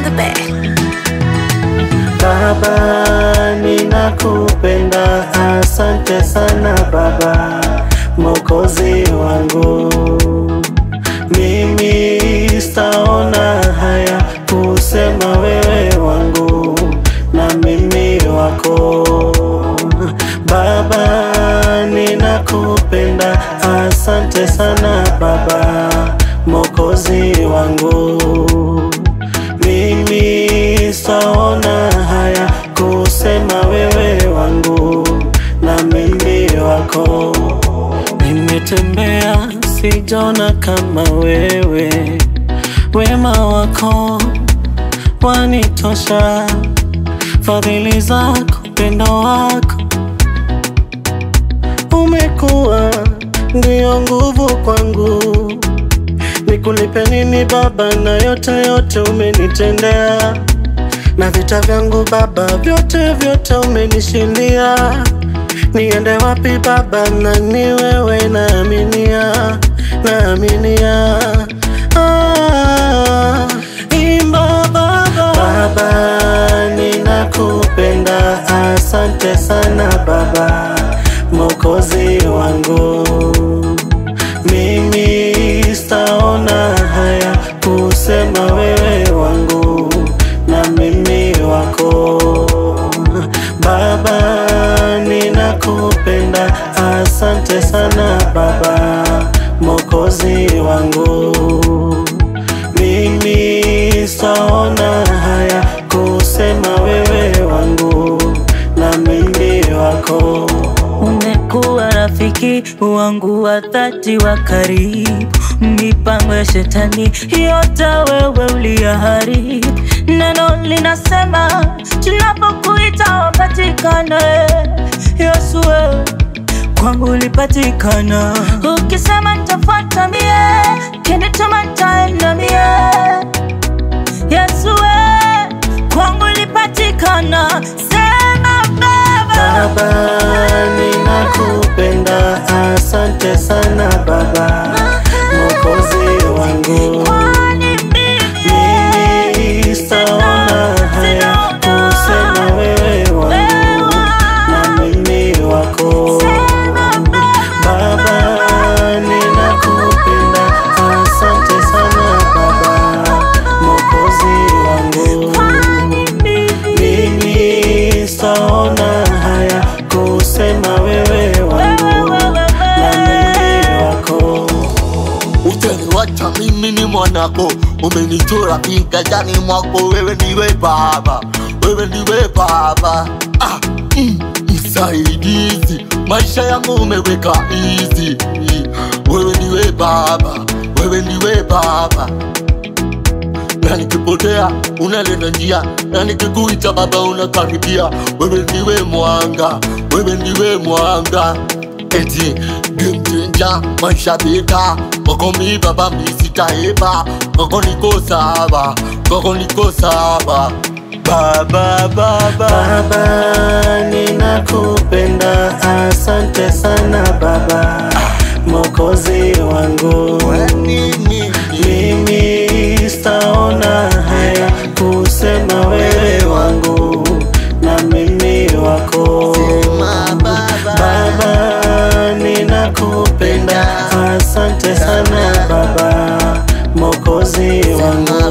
the bed. Baba, ninakupenda, asante sana Baba, Mwokozi wangu. Mimi sitaona haya kusema wewe wangu na mimi wako. Baba, ninakupenda, asante sana Baba, Mwokozi wangu. Mimi sitaona haya kusema wewe wangu na mimi wako. Nimetembea sijona kama wewe, wema wako wanitosha, fadhili zako, upendo wako umekuwa ndio nguvu kwangu. Nikulipe nini Baba, na yote yote umenitendea, na vita vyangu Baba, vyote vyote umenishindia. Niende wapi Baba, na ni wewe naaminia, naaminia. Ah, imba Baba, Baba ninakupenda, asante sana Baba, Mwokozi wangu mimi sitaona haya kusema wewe wangu na mimi wako. Baba, ninakupenda, asante sana Baba, Mwokozi wangu. Mimi sitaona haya kusema wewe wangu na mimi wako. Umekuwa rafiki wangu wa dhati wa karibu, mipango ya shetani yote wewe uliyaharibu. Neno linasema tunapokuita wapatikane. Yesu wewe kwangu ulipatikana, ukisema nitafuata mie, kinituma nitaenda mie. Yesu wewe kwangu ulipatikana, sema Baba. Baba, ninakupenda, asante sana Baba, Mwokozi wangu. Kwani mimi Mimi sitaona haya kusema wewe wangu na mimi wako. Baba, ninakupenda, asante sana Baba, Mwokozi wangu. Mimi sitaona haya kusema wewe wangu na mimi wako. Utaniwacha mimi ni mwanako, umenichora kiganjani mwako, wewe ndiwe Baba, wewe ndiwe Baba. Ah, mm, msaidizi, maisha yangu umeweka easy. Wewe ndiwe Baba, wewe ndiwe Baba na nikipotea unaleta njia, na nikikuita Baba unakaribia. Wewe ndiwe mwanga, wewe ndiwe mwanga, eti game changer, maisha beka kwako mi Baba mi sitaeba, kwako niko sawa, kwako niko sawa Baba, Baba. Baba, ninakupenda, asante sana Baba, Mwokozi wangu. Nini? Mimi sitaona haya kusema wewe wangu na mimi wako. Sema Baba. Baba, ninakupenda, asante sana Baba, Mwokozi wangu.